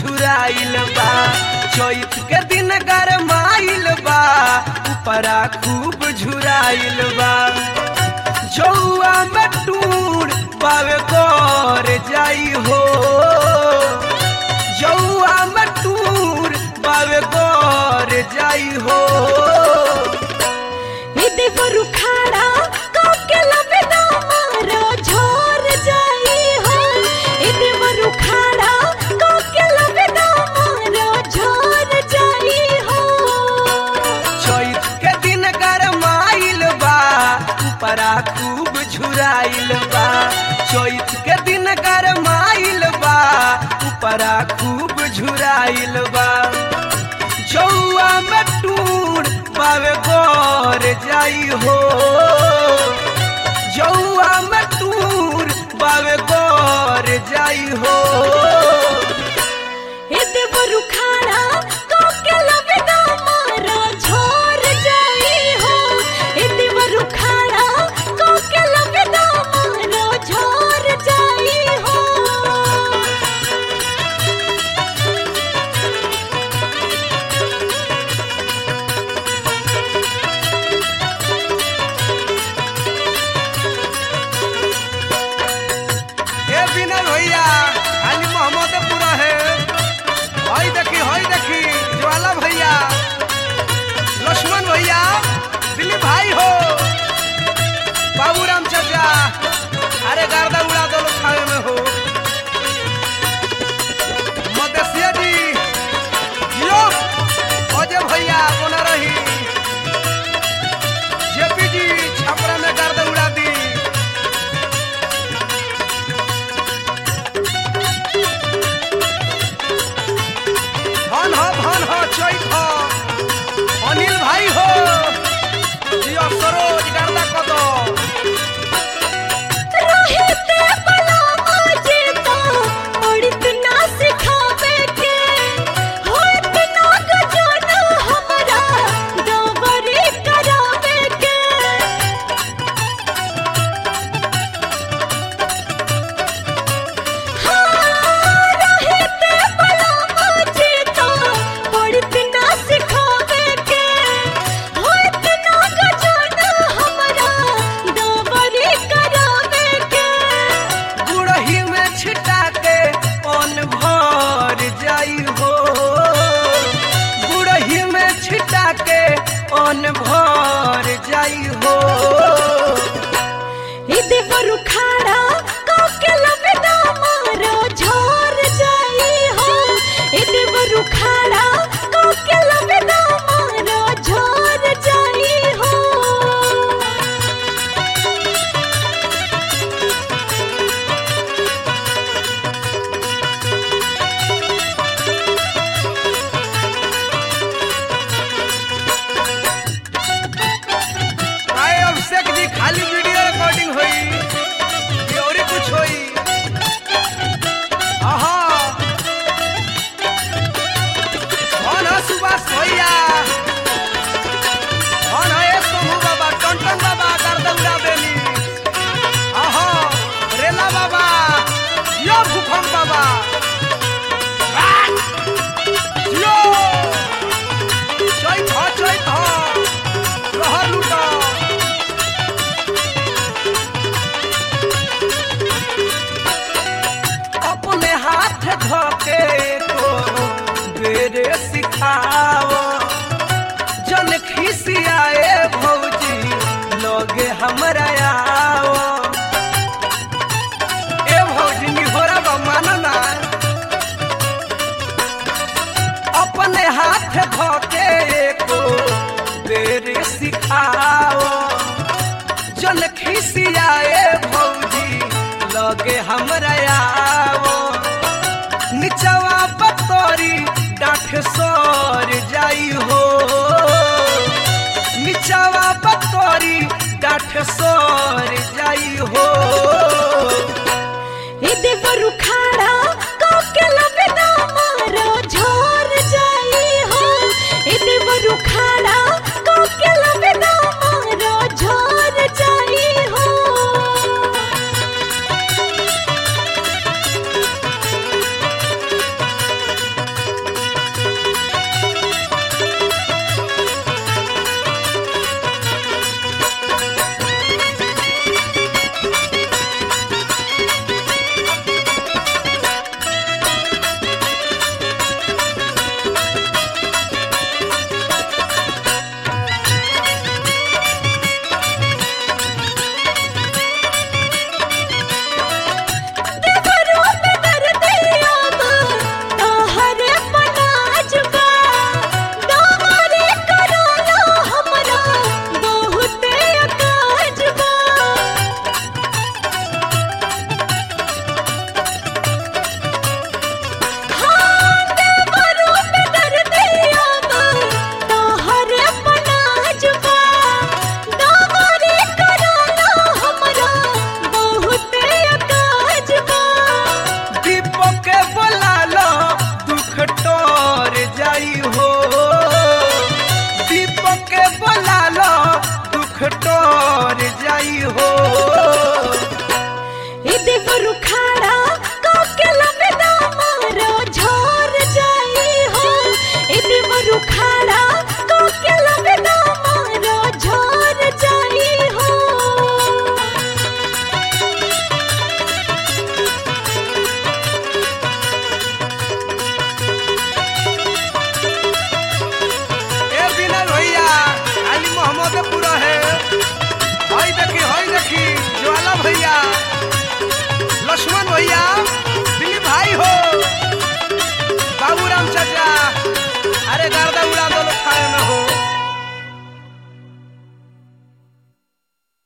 झुराइल बा चैत के दिन गरमाइल बा ऊपरा खूब झुराइल बा जौआ में टूर पावे कर जाई हो जौआ में टूर पावे कर जाई हो ए देवर उखाड़ा काके लबेदा मारो झोर जाई हो ए देवर उखाड़ा काके लबेदा मारो झोर जाई हो चैत के दिन गरमाइल बा ऊपरा खूब झुराइल बा चैत के दिन गरमाइल बा ऊपरा खूब झुराइल बा जौआ में टूर पावे गोर जाई हो जौआ में टूर पावे गोर जाई हो ए देवर उखाड़ा काके लबेदा मारो झोर जाई हो ए देवर उखाड़ा काके लबेदा मारो झोर जाई हो ए विनय भैया खाली मोहम्मद पूरा है हई देखी हई देखी ज्वाला भैया लक्ष्मण भैया दिलीप भाई हो बाबूराम चाचा अरे गर्दा उड़ा दो लोग खाए में हो मदेशिया जी जियो अजय भैया बना रही जेपी जी छपरा में गर्दा उड़ा दी धन हो धन हो चैत हो अनिल भाई हो जियो सरोज गर्दा कदो रहते बला आजे तो उड़त ना सिखावे के होत ना गजन हमरा दवरी करावे के हाँ रहते बला आजे तो उड़त ना सिखावे के होत ना गजन हमरा दवरी करावे के गुड़ही में छिटा के पन भर जाई हो गुड़ही में छिटा के पन भर जाई हो ए देवर उखाड़ा काके लबेदा मारो झोर जाई हो ए देवर उखाड़ा काके लबेदा मारो झोर जाई हो आए अभिषेक जी खाली वीडियो रिकॉर्डिंग हुई ये और ही कुछ हुई आहा कौन है सुभाष भैया कौन है ये सोमू बाबा टंटन बाबा गर्दन बेली आहा रेला बाबा यो भूखम बाबा यो चैत हो चैत हो रहर लूटा अपने हाथ धोके को बेरे सिखाओ जन खिसियाए भौजी लोगे हमरा आओ ए भौजी निहोरा बा मानना अपने हाथ धोके को बेरे सिखाओ जन खिसियाए भौजी लगे हमरा आओ निचवा पतोरी डाठ सर जाई हो निचवा पतोरी डाठ सर जाई हो ए देवर उखाड़ा काके लबेदा मारो झोर जाई हो ए देवर उखाड़ा काके लबेदा मारो झोर जाई हो टोन